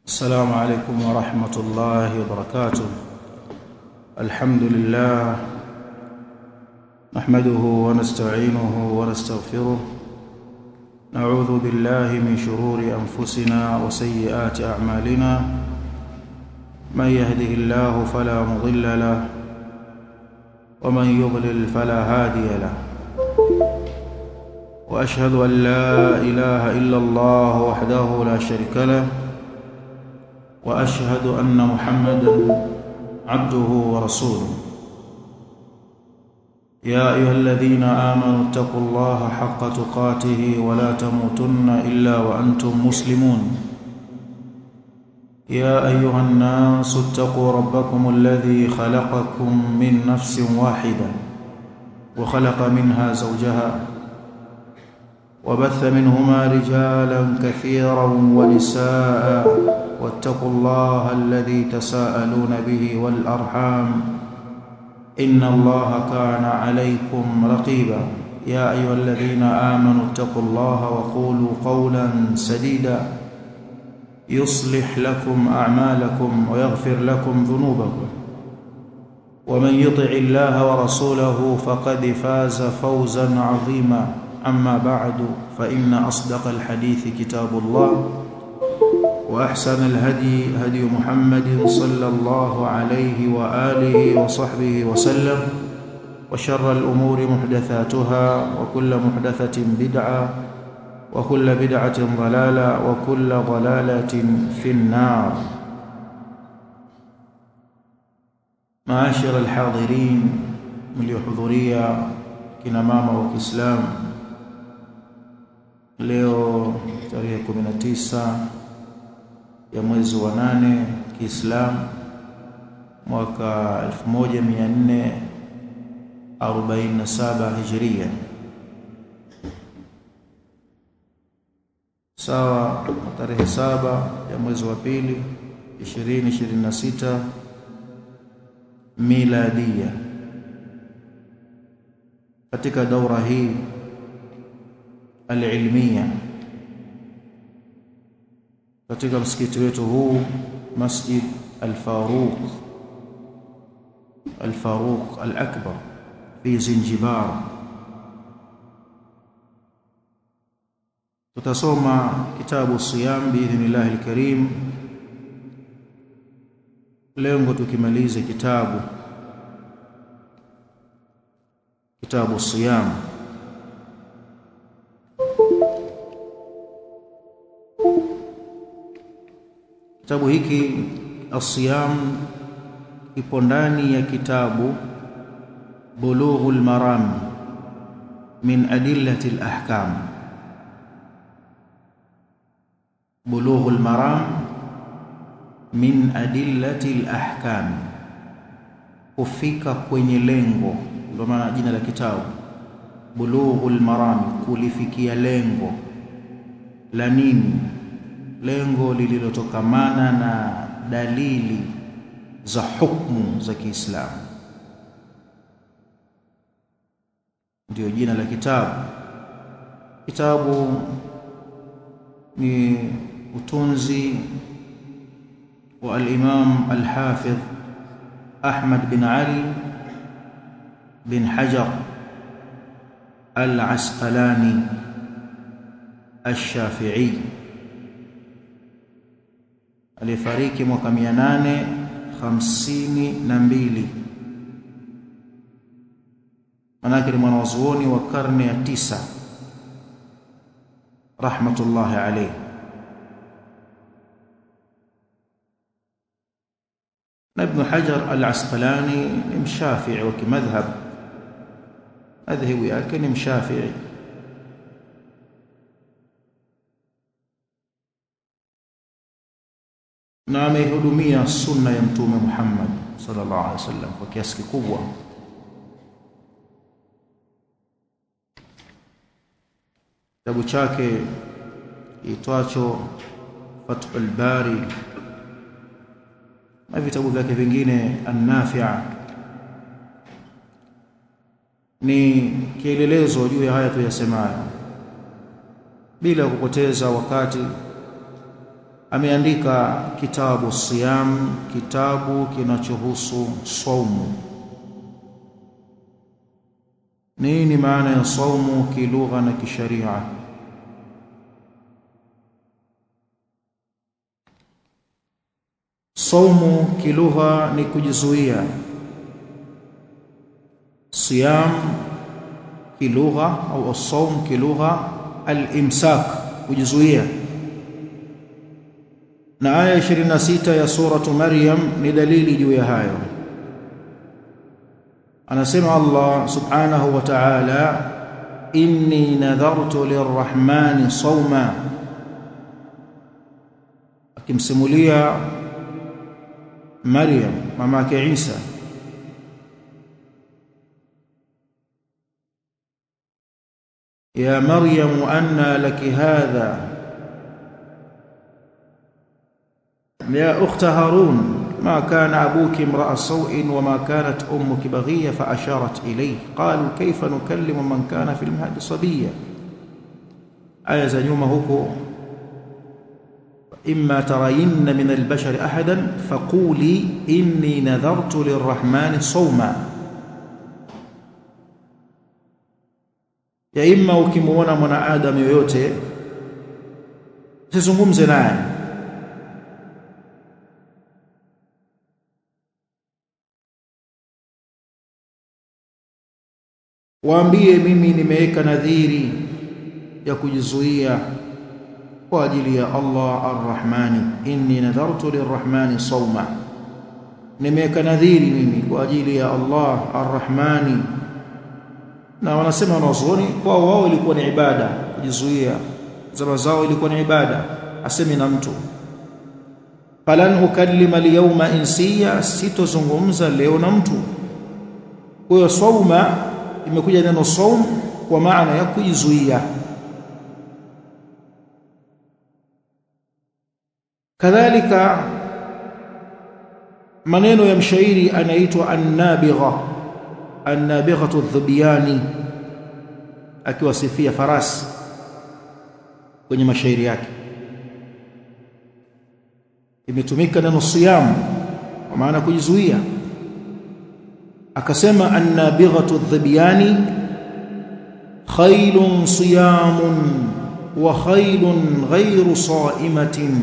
السلام عليكم ورحمة الله وبركاته الحمد لله نحمده ونستعينه ونستغفره نعوذ بالله من شرور أنفسنا وسيئات أعمالنا من يهده الله فلا مضل له ومن يضلل فلا هادي له واشهد ان لا اله الا الله وحده لا شريك له واشهد ان محمدا عبده ورسوله يا ايها الذين امنوا اتقوا الله حق تقاته ولا تموتن الا وانتم مسلمون يا ايها الناس اتقوا ربكم الذي خلقكم من نفس واحده وخلق منها زوجها وبث منهما رجالا كثيرا ونساء واتقوا الله الذي تساءلون به والارحام ان الله كان عليكم رقيبا يا ايها الذين امنوا اتقوا الله وقولوا قولا سديدا يصلح لكم اعمالكم ويغفر لكم ذنوبكم ومن يطع الله ورسوله فقد فاز فوزا عظيما اما بعد فان اصدق الحديث كتاب الله واحسن الهدي هدي محمد صلى الله عليه واله وصحبه وسلم وشر الامور محدثاتها وكل محدثه بدعه وكل بدعة ضلالة وكل ضلالة في النار معاشر الحاضرين mliohudhuria kina mama wa Kiislamu leo tarehe 19 ya mwezi wa nane Kiislamu mwaka 1447 Hijria sawa tarehe saba ya mwezi wa pili 2026 miladia katika daura hii alilmia katika msikiti wetu huu Masjid Al-Faruq Al-Faruq Al-Akbar fi Zinjibar tutasoma kitabu siyam biidhnillah alkarim lengo tukimalize kitabu kitabu siyam kitabu hiki asiyam ipo ndani ya kitabu bulughul maram min adillati alahkam بلوغ المرام min adillati alahkam kufika kwenye lengo ndio maana jina la kitabu bulughul maram kulifikia lengo la nini lengo lililotokamana na dalili za hukumu za Kiislamu ndio jina la kitabu kitabu ni utunzi wa al-Imam al-Hafidh Ahmad bin Ali bin Hajar al-Asqalani al-Shafi'i alifariki mwaka 852 manake ni mwanazuoni wa karne ya tisa rahmatullahi alayhi na Ibn Hajar al-Asqalani ni mshafi'i wa kimadhhab madhhabu yake ni mshafi'i na amehudumia sunna ya mtume Muhammad sallallahu alaihi wasallam kwa kiasi kikubwa kitabu chake itwacho Fathul Bari na vitabu vyake vingine an-Nafi' ni kielelezo juu ya haya tuyasemayo bila kupoteza wakati ameandika kitabu siyam kitabu kinachohusu saumu nini maana ya saumu kilugha na kisharia saumu kilugha ni kujizuia siyam kilugha au as-sawm kilugha al-imsak kujizuia na aya 26 ya suratu maryam ni dalili juu ya hayo anasema Allah subhanahu wa ta'ala inni nadhartu lirrahmani sawma akimsimulia Maryam mama yake Isa يا مريم أنى لك هذا يا أخت هارون ما كان أبوك امرأ سوء وما كانت أمك بغية فأشارت إليه قالوا كيف نكلم من كان في المهد صبيا آية زنيومة هكو إما ترين من البشر أحدا فقولي إني نذرت للرحمن صوما ya imma ukimuona mwanadamu yoyote usizungumze naye waambie mimi nimeweka nadhiri ya kujizuia kwa ajili ya Allah Ar-Rahmani inni nadhartu lirrahmani sawma nimeweka nadhiri mimi kwa ajili ya Allah Ar-Rahmani na wanasema wanazuoni kwao wao ilikuwa ni ibada kujizuia zama zao ilikuwa ni ibada asemi na mtu falan ukallima liyawma insiya sitozungumza leo na mtu kwa hiyo sauma imekuja neno saum kwa maana ya kujizuia kadhalika maneno ya mshairi anaitwa an-nabigha an-nabighatu adh-dhubyani akiwasifia farasi kwenye mashairi yake imetumika neno siyam kwa maana kujizuia akasema an-nabighatu adh-dhubyani khaylun siyamun wa khaylun ghayru sa'imatin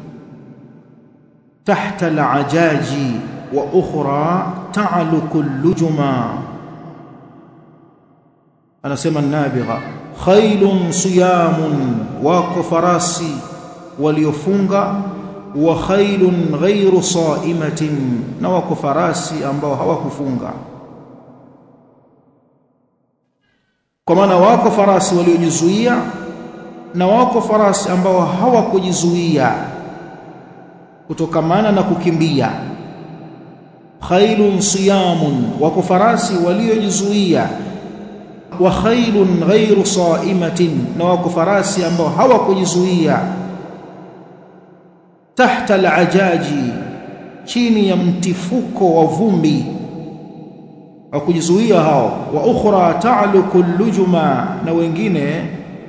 tahta al-ajaji wa ukhra ta'luku al-lujuma anasema an-nabigha khaylun siyamun wako farasi waliofunga wa khaylun ghayru sa'imatin na wako farasi ambao hawakufunga kwa maana wako farasi waliojizuia na wako farasi ambao hawakujizuia kutokamana na kukimbia khailun siyamun wako farasi waliojizuia wa khailun ghairu saimatin na wako farasi ambao hawakujizuia tahta alajaji chini ya mtifuko wa vumbi wa kujizuia hao wa ukhra ta'luku lujuma na wengine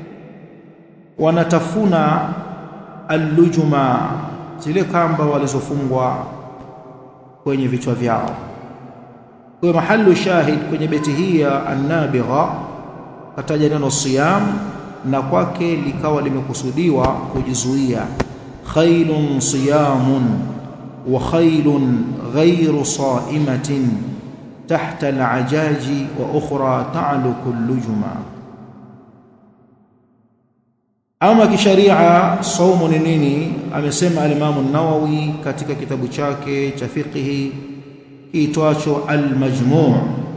wanatafuna allujuma zile kamba walizofungwa kwenye vichwa vyao kwa mahallu shahid kwenye beti hii ya an-nabigha kataja neno siyam na kwake likawa limekusudiwa kujizuia khailun siyamun wa khailun ghayru sa'imatin tahta al-ajaji wa ukhra ta'luku al-lujuma ama kisharia saumu ni nini amesema al-Imam an-Nawawi katika kitabu chake cha fiqhi kiitwacho al-Majmu'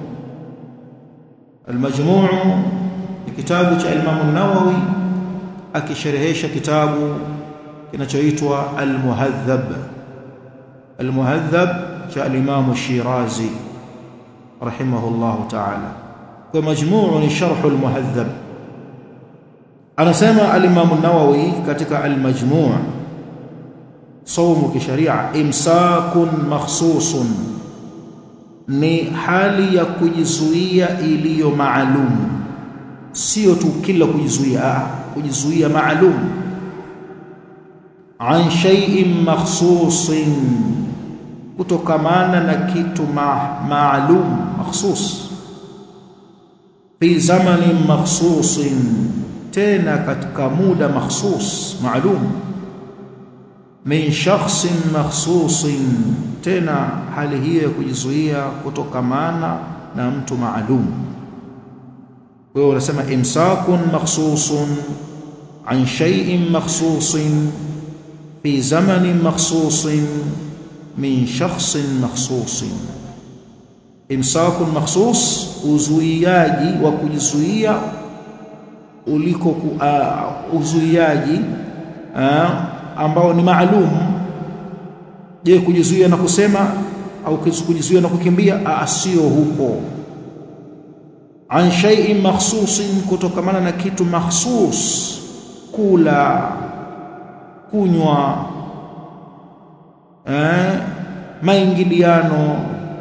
al-Majmu' ni kitabu cha Imam an-Nawawi akisherehesha kitabu kinachoitwa al-Muhadhab al-Muhadhab cha al-Imam Shirazi rahimahullahu ta'ala kwa majmuu ni sharh al-Muhadhab anasema al-Imam an-Nawawi katika al-Majmu' saumu kisharia imsakun makhsusun ni hali ya kujizuia iliyo maalum sio tu kila kujizuia ah kujizuia maalum an shay'in makhsusin kutokamana na kitu ma maalum makhsus fi zamanin makhsusin tena katika muda makhsus maalum min shakhsin makhsusin tena hali hiyo ya kujizuia kutokamana na mtu maalum kwa hiyo unasema imsakun makhsusun an shay'in makhsusin fi zamanin makhsusin min shakhsin makhsusin imsakun makhsus uzuiaji wa kujizuia uliko uh, uzuiaji uh, ambao ni maalum je kujizuia na kusema au kujizuia na kukimbia sio huko an shay'in makhsusin kutokamana na kitu makhsus kula kunywa eh, maingiliano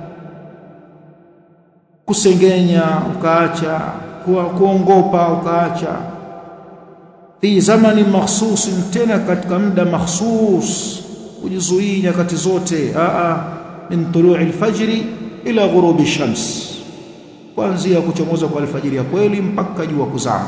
kusengenya ukaacha kuongopa ukaacha fi zamani makhsusin tena katika muda makhsus kujizuia nyakati zote a min tulu'i alfajri ila ghurubi shams kuanzia kuchomoza kwa alfajiri ya kweli mpaka jua kuzama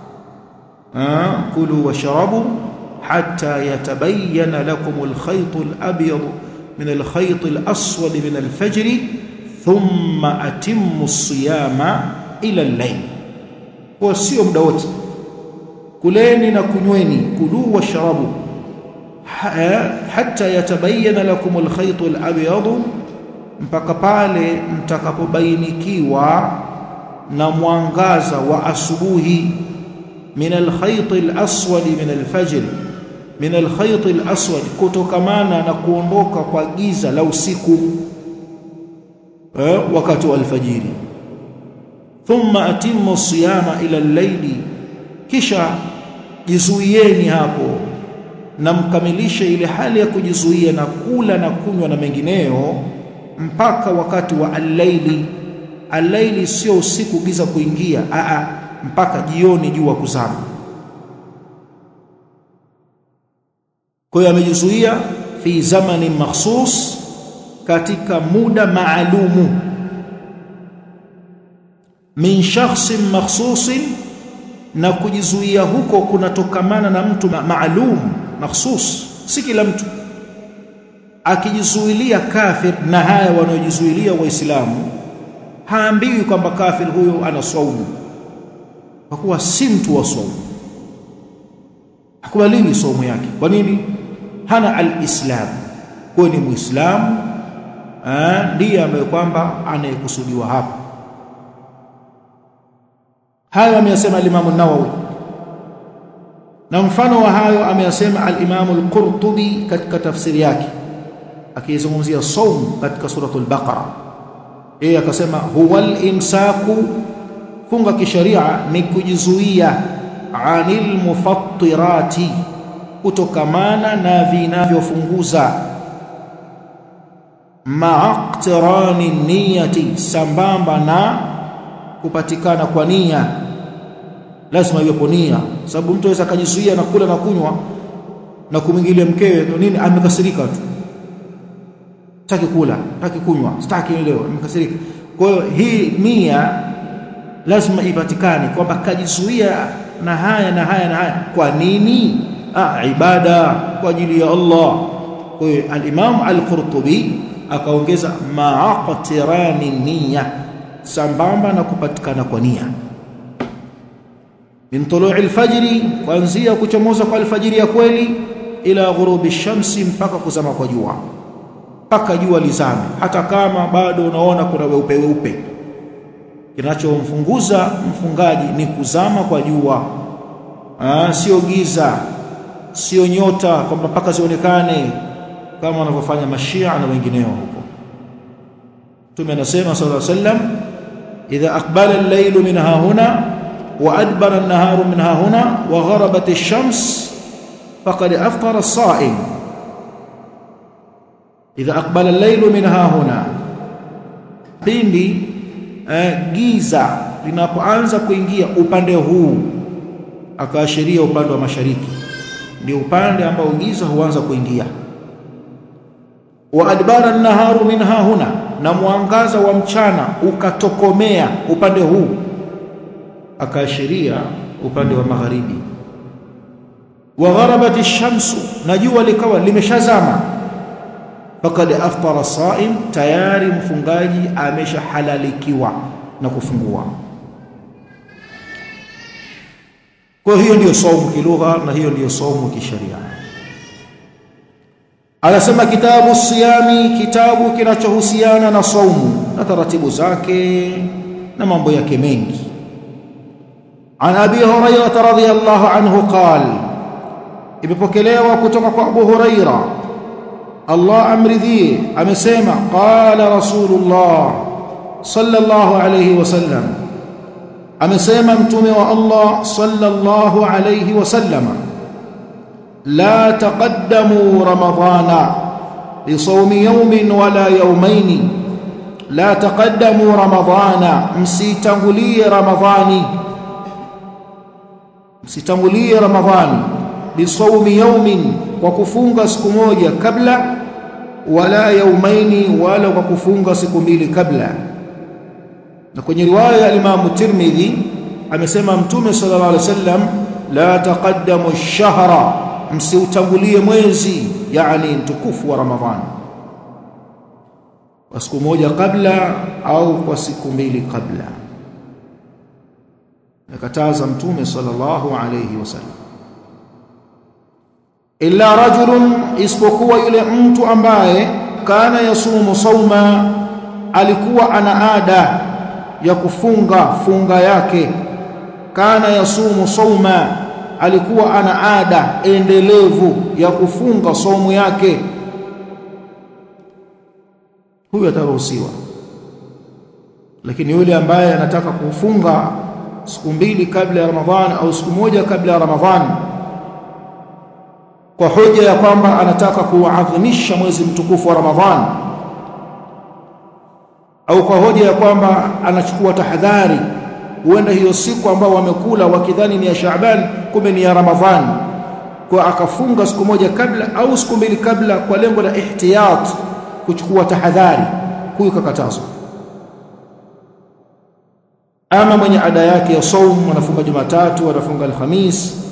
kulu washrabu hatta yatabayyana lakum alkhayt alabyad min alkhayt alaswad min alfajr thumma atimmu as-siyama ila al-layl kwa sio muda wote kuleni na kunyweni kulu washrabu hatta yatabayyana lakum alkhayt alabyad mpaka pale mtakapobainikiwa na mwangaza wa asubuhi min alkhayt alaswad min alfajr min alkhayt alaswad kutokamana na kuondoka kwa giza la usiku eh, wakati wa alfajiri thumma atimmu siyama ila al-layli kisha jizuieni hapo na mkamilishe ile hali ya kujizuia na kula na kunywa na mengineyo mpaka wakati wa al-laili al-laili sio usiku giza kuingia a mpaka jioni jua kuzama kwa hiyo amejizuia fi zamani makhsus katika muda maalumu min shakhsin makhsusin na kujizuia huko kunatokamana na mtu ma maalum makhsus si kila mtu akijizuilia kafir na haya wanaojizuilia waislamu haambiwi kwamba kafir huyo ana saumu kwa kuwa si mtu wa saumu hakubaliwi saumu yake kwa nini hana alislam kwa ni muislamu ndiye ambaye kwamba anayekusudiwa hapa hayo ameyasema al-Imam an-Nawawi na mfano wa hayo ameyasema al-Imam al-Qurtubi katika tafsiri yake akizungumzia saum katika suratul Baqara yeye akasema huwal imsaku funga kisharia ni kujizuia anil mufattirati kutokamana na vinavyofunguza ma'aqtirani niyati sambamba na kupatikana kwa nia lazima iwepo nia sababu mtu aweza akajizuia na kula na kunywa na kumwingilia mkewe ndio nini amekasirika tu sitaki kula sitaki kunywa sitaki leo amekasirika kwa hiyo hii nia lazima ipatikane kwamba kajizuia na haya na haya na haya kwa nini ah ibada kwa ajili ya Allah kwa hiyo al-Imam al-Qurtubi akaongeza ma'aqtirani niyya sambamba na kupatikana kwa nia min tulu'i al-fajri kuanzia kuchomoza kwa alfajiri ya kweli ila ghurubi shamsi mpaka kuzama kwa jua mpaka jua lizame hata kama bado unaona kuna weupe weupe kinachomfunguza mfungaji ni kuzama kwa jua ah sio giza sio nyota kwamba mpaka zionekane kama wanavyofanya mashia na wengineo huko Mtume anasema sallallahu alaihi wasallam idha aqbala al-layl min hahuna wa adbara an-naharu min hahuna wa gharabat ash-shams faqad aftara as-sa'im idha aqbala al-layl min hahuna pindi eh, giza linapoanza kuingia upande huu akaashiria upande wa mashariki ndio upande ambao giza huanza kuingia wa adbara naharu minha huna na mwangaza wa mchana ukatokomea upande huu akaashiria upande wa magharibi wa gharabat shamsu na jua likawa limeshazama fakad aftara saim tayari mfungaji ameshahalalikiwa na kufungua kwa hiyo ndiyo saumu kilugha na hiyo ndiyo saumu kisheria anasema kitabu siyami kitabu kinachohusiana na saumu na taratibu zake na mambo yake mengi عن ابي هريره رضي الله عنه قال imepokelewa kutoka kwa Abu Huraira Allah amridhie amesema qala rasulullah sallallahu alayhi wasallam amesema mtume wa Allah sallallahu alayhi wasallam la taqaddamu ramadana bisawmi yawmin wala yawmayn la taqaddamu ramadana msitangulie ramadhani msitangulie ramadhani bisawmi yawmin kwa kufunga siku moja kabla wala yaumaini wala kwa kufunga siku mbili kabla na kwenye riwaya ya Imam Tirmidhi amesema mtume sallallahu alaihi wasallam la taqaddamu ash-shahra msiutangulie mwezi yani mtukufu wa ramadhani kwa siku moja kabla au kwa siku mbili kabla nakataza mtume sallallahu alayhi wasallam illa rajulun isipokuwa yule mtu ambaye kana yasumu sauma alikuwa ana ada ya kufunga funga yake kana yasumu sauma alikuwa ana ada endelevu ya kufunga saumu yake huyu ataruhusiwa lakini yule ambaye anataka kufunga siku mbili kabla ya Ramadhani au siku moja kabla ya Ramadhani kwa hoja ya kwamba anataka kuadhimisha mwezi mtukufu wa Ramadhani au kwa hoja ya kwamba anachukua tahadhari huenda hiyo siku ambao wamekula wakidhani ni ya Shaaban kumbe ni ya Ramadhani kwa akafunga siku moja kabla au siku mbili kabla kwa lengo la ihtiyat kuchukua tahadhari huyu kakatazwa ama mwenye ada yake ya saum anafunga Jumatatu anafunga Alhamis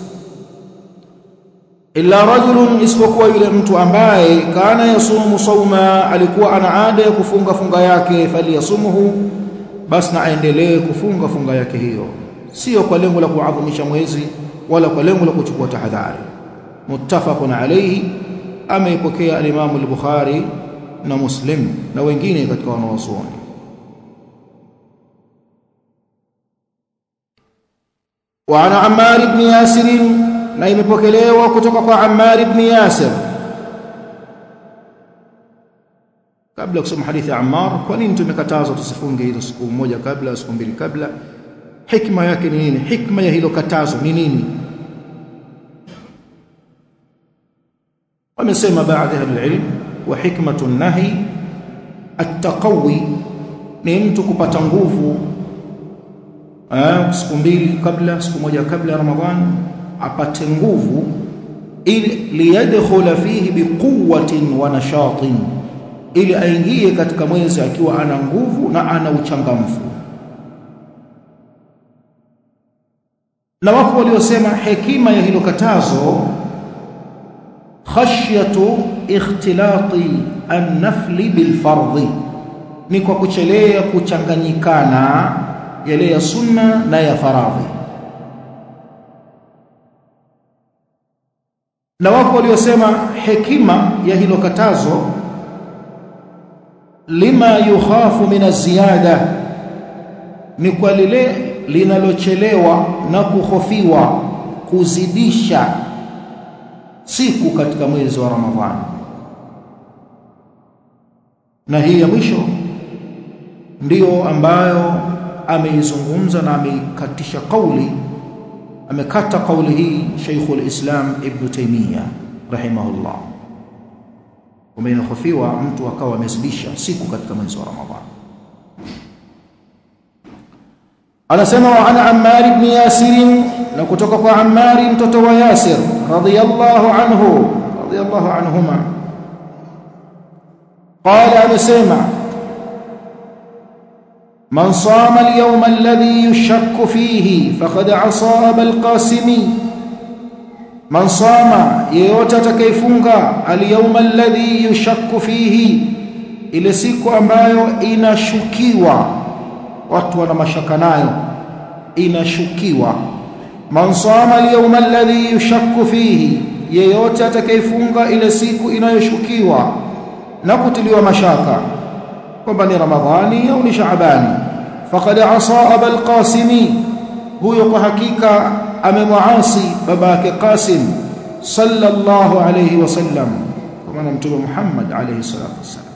illa rajulun isipokuwa yule mtu ambaye kana yasumu sauma alikuwa ana ada ya kufunga funga yake faliyasumuhu basi na aendelee kufunga funga yake hiyo sio kwa lengo la kuadhimisha mwezi wala kwa lengo la kuchukua tahadhari muttafaqun alayhi ameipokea al-Imam al-Bukhari na Muslim na wengine katika wanawazuoni وعن عمار بن ياسر na imepokelewa kutoka kwa Ammar ibn Yasir kabla kusoma hadithi ya Ammar kwa nini tumekatazwa tusifunge hizo siku moja kabla siku mbili kabla hikma yake ni nini hikma ya hilo katazo ni nini wamesema baadhi ya ilm wa hikmatu nahi at-taqawi ni mtu kupata nguvu siku mbili kabla siku moja kabla ya Ramadhani apate nguvu ili liyadkhula fihi biquwwatin wa nashatin ili aingie katika mwezi akiwa ana nguvu na ana uchangamfu na wapo waliosema hekima ya hilo katazo khashyatu ikhtilati an-nafli bil-fardhi ni kwa kuchelea kuchanganyikana yale ya sunna na ya faradhi na wako waliosema hekima ya hilo katazo lima yukhafu min aziyada ni kwa lile linalochelewa na kuhofiwa kuzidisha siku katika mwezi wa Ramadhani na hii ya mwisho ndiyo ambayo ameizungumza na ameikatisha kauli amekata kauli hii Sheikhul Islam Ibn Taymiyyah rahimahullah umehofiwa mtu akawa amezidisha siku katika mwezi wa Ramadhani anasema wa ana Ammar ibn Yasir na kutoka kwa Ammar mtoto wa Yasir radiyallahu anhu radiyallahu anhuma qala amesema من صام اليوم الذي يشك فيه فقد عصى أبا القاسم من صام yeyote atakayefunga alyawma alladhi yushakku fihi ile siku ambayo inashukiwa watu wana mashaka nayo inashukiwa man sama alyawma alladhi yushakku fihi yeyote atakayefunga ile siku inayoshukiwa na kutiliwa mashaka kwamba ni ramadhani au ni shaabani faqad asa abul qasimi huyo kwa hakika amemwasi baba yake qasim sallallahu alayhi wasallam kwa maana mtume muhammad alayhi salatu wasallam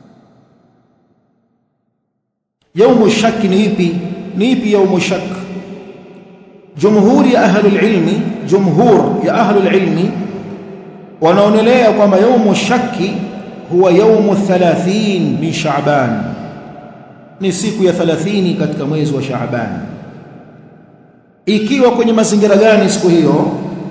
yaumu shak ni ipi ni ipi yaumu shak jumhuri ya ahli ilmi jumhur ya ahli ilmi wanaonelea kwamba yaumu shaki huwa yaumu 30 min Shaaban ni siku ya 30 katika mwezi wa Shaaban ikiwa kwenye mazingira gani siku hiyo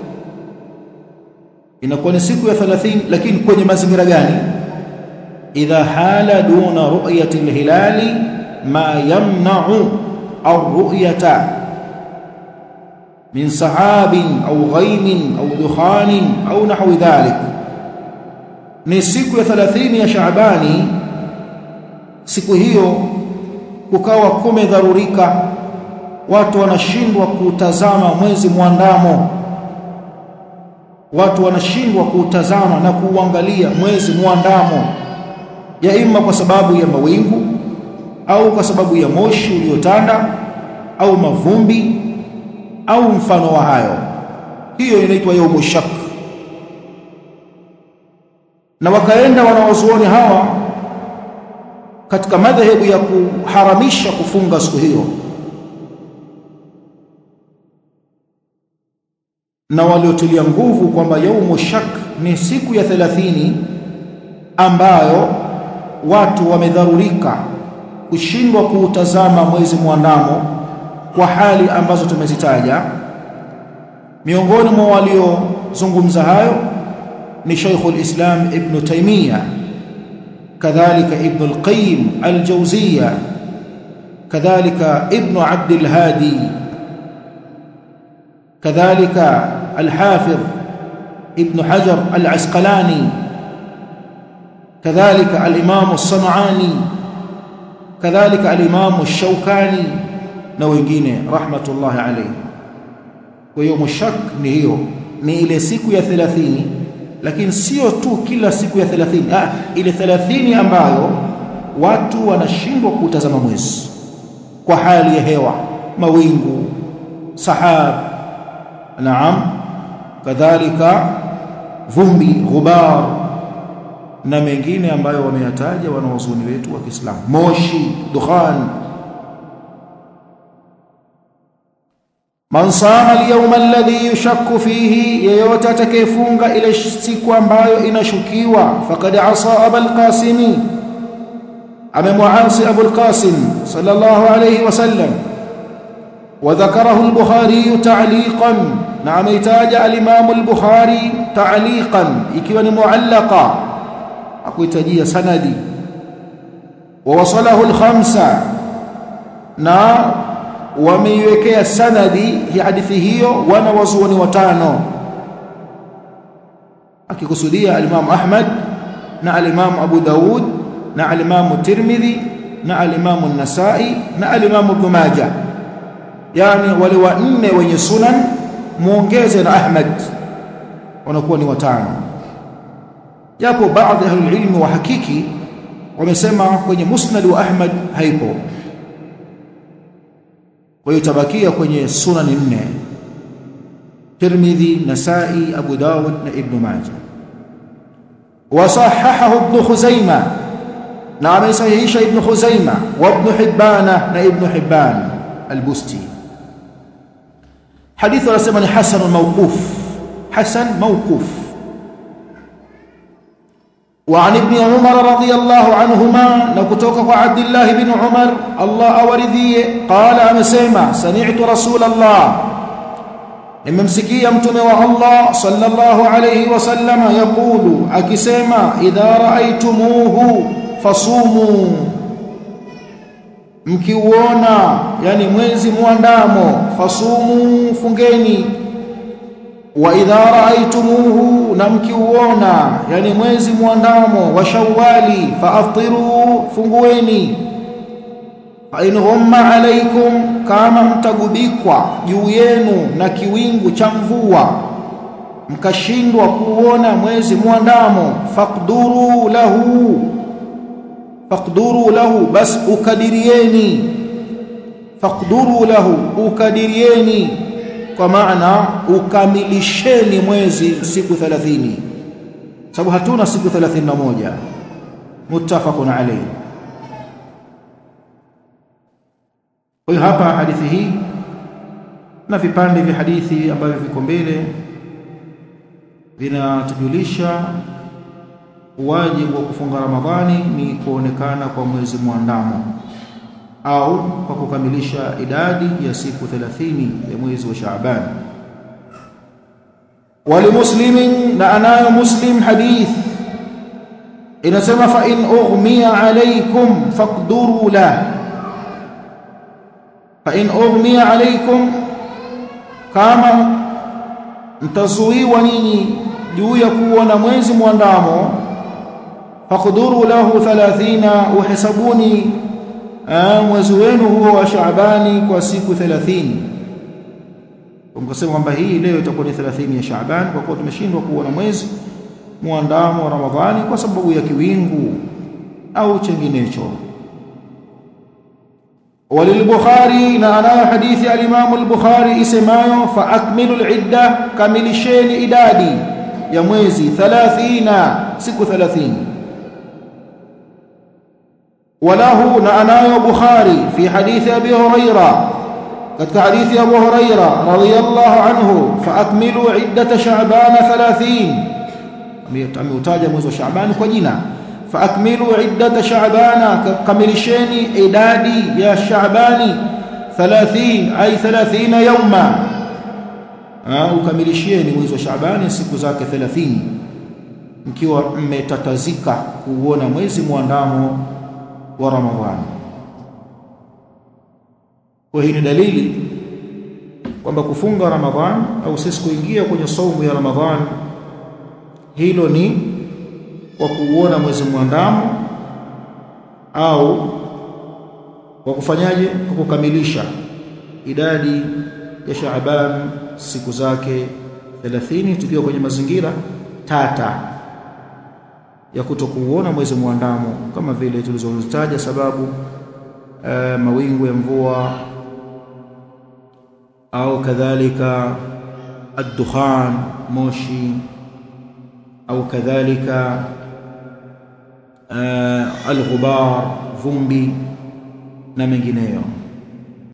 inakuwa ni siku ya 30 lakini kwenye mazingira gani idha hala duna ru'yati alhilali ma yamna'u ar-ru'yata min sahabin au ghaimin au dukhanin au nahwi dhalik ni siku ya 30 ya Shaabani siku hiyo kukawa kumedharurika watu wanashindwa kutazama mwezi mwandamo watu wanashindwa kutazama na kuuangalia mwezi mwandamo ya imma kwa sababu ya mawingu au kwa sababu ya moshi uliotanda au mavumbi au mfano wa hayo hiyo inaitwa yaumu shak na wakaenda wanawazuoni hawa katika madhehebu ya kuharamisha kufunga siku hiyo na waliotilia nguvu kwamba yaumu shak ni siku ya 30 ambayo watu wamedharurika kushindwa kuutazama mwezi mwandamo kwa hali ambazo tumezitaja miongoni mwa waliozungumza hayo ni Sheikh al-Islam Ibn Taymiyyah kadhalika Ibn al-Qayyim al-Jawziyya kadhalika Ibn Abd al-Hadi kadhalika al-Hafiz Ibn Hajar al-Asqalani kadhalika al-Imam as-San'ani kadhalika al-Imam ash-Shawkani na wengine rahmatullahi alayhi kwa hiyo mushak ni hiyo ni ile siku ya 30 lakini sio tu kila siku ya 30 ah ile 30 ambayo watu wanashindwa kutazama mwezi kwa hali ya hewa mawingu sahab naam kadhalika vumbi ghubar na mengine ambayo wameyataja wanaozuni wetu wa Kiislamu moshi dukhan man sama al-yawma alladhi yushakku fihi yeyote atakayefunga ile siku ambayo inashukiwa faqad asa abul qasimi amemwasi abul qasim sallallahu alayhi wasallam وذكره البخاري تعليقا نعم يتاج الامام البخاري تعليقا ikiwa ni muallaqa akuitajia sanadi ووصله الخمسه na wameiwekea sanadi ya hadithi hiyo wana wazuoni watano akikusudia al-Imam Ahmad na al-Imam Abu Daud na al-Imam Tirmidhi na al-Imam An-Nasa'i na al-Imam Ibn Majah yani wale wanne wenye sunan muongeze na Ahmad wanakuwa ni watano japo baadhi ya ilmi wa hakiki wamesema kwenye musnad wa Ahmad haipo kwa hiyo tabakia kwenye sunani nne Tirmidhi, Nasai, Abu Dawud na Ibn Majah. Wasahahahu Ibn Khuzaima na amesahihisha Ibn Khuzaima wa Ibn Hibban na Ibn Hibban al-Busti. Hadithi anasema ni hasan mawquf, hasan mawquf. وعن ابن عمر رضي الله عنهما نكتوك عبد الله بن عمر الله أورذي قال أمسيما سمعت رسول الله nimemsikia mtume wa Allah sallallahu alayhi wasallama yakulu akisema idha raaitumuhu fasumu mkiuona yani mwezi muandamo fasumu fungeni wa idha raaitumuhu na mkiuona yani mwezi muandamo wa shawali faaftiru fungueni fa in humma alaikum kama mtagubikwa juu yenu na kiwingu cha mvua mkashindwa kuona mwezi muandamo faqduru lahu faqduru lahu bas ukadirieni faqduru lahu ukadirieni kwa maana ukamilisheni mwezi siku 30 sababu hatuna siku 31 muttafaqun alayhi kwa hiyo hapa hadithi hii na vipande vya hadithi ambavyo viko mbele vinatujulisha wajibu wa kufunga Ramadhani ni kuonekana kwa mwezi mwandamo au kwa kukamilisha idadi ya siku 30 ya mwezi wa Shaaban. Walimuslimin na anayo Muslim hadith inasema fa in ughmiya alaykum faqduru la fa in ughmiya alaykum kama mtazuiwa nyinyi juu ya kuona mwezi mwandamo faqduru lahu 30 uhesabuni mwezi wenu huo wa Shaabani kwa siku 30 mkasema kwamba hii leo itakuwa ni 30 ya Shaaban kwa kuwa tumeshindwa kuona mwezi muandamo wa Ramadhani kwa sababu ya kiwingu au chenginecho وللبخاري نانا حديث الامام البخاري اسماyo فاكملوا العده كملشeni idadi ya mwezi 30 siku 30 وله نعناه بخاري في حديث أبي هريرة قد حديث أبو هريرة رضي الله عنه فأكملوا عدة شعبان ثلاثين أميتاج موز شعبان كجنا فأكملوا عدة شعبان كملشين إدادي يا شعبان ثلاثين أي ثلاثين يوما ukamilisheni mwezi wa Shaabani siku zake 30 mkiwa mmetatazika kuona mwezi muandamo wa Ramadhani. Kwa hii ni dalili kwamba kufunga Ramadhani au sisi kuingia kwenye saumu ya Ramadhani hilo ni kwa kuuona mwezi mwandamo au kwa kufanyaje kwa kukamilisha idadi ya Shaaban siku zake 30 tukiwa kwenye mazingira tata ya kutokuona mwezi mwandamo kama vile tulizozitaja sababu e, mawingu ya mvua au kadhalika ad-dukhan moshi au kadhalika e, al-ghubar vumbi na mengineyo